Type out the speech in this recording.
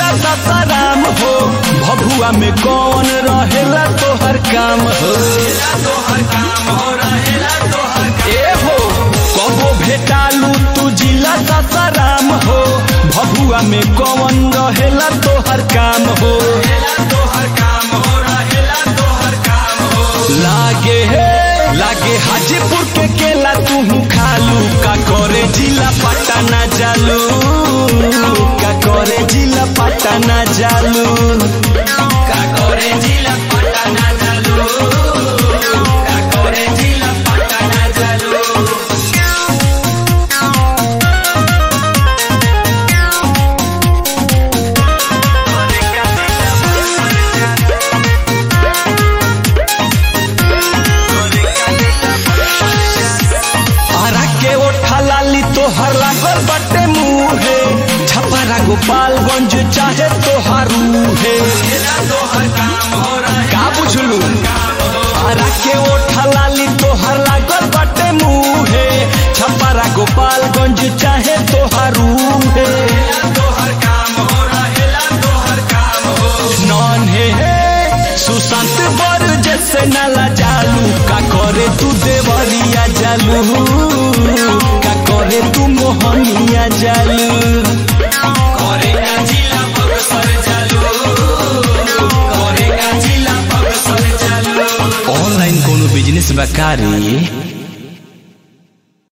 सासाराम हो भभुआ में कौन रहेला तोहर काम हो ए हो कबो भेटालू तू जिला सासाराम हो भभुआ में कौन रहेला तोहर काम हो लागे हे लागे हाजीपुर के केला तू खालू का करे जिला पटना जालू का करे जिला पटना जालू का करे जिला पटना जालू का करे जिला पटना जालू आरा के ओठा लाली तोहर लागल बटे मुहे छपरा गोपालगंज चाहे तोहार मुहे का बुझलू आरा के ओठा लाली तोहर लागल बटे मुहे छपरा गोपालगंज चाहे तोहार मुहे नॉन हे हे सुशांत बर जैसे नाला जालू का करे तू देवरिया जालू का करे तू मोहनिया जालू करे ना जिला बक्सर जालू करे ना जिला बक्सर जालू ऑनलाइन कोनो बिजनेस बकारी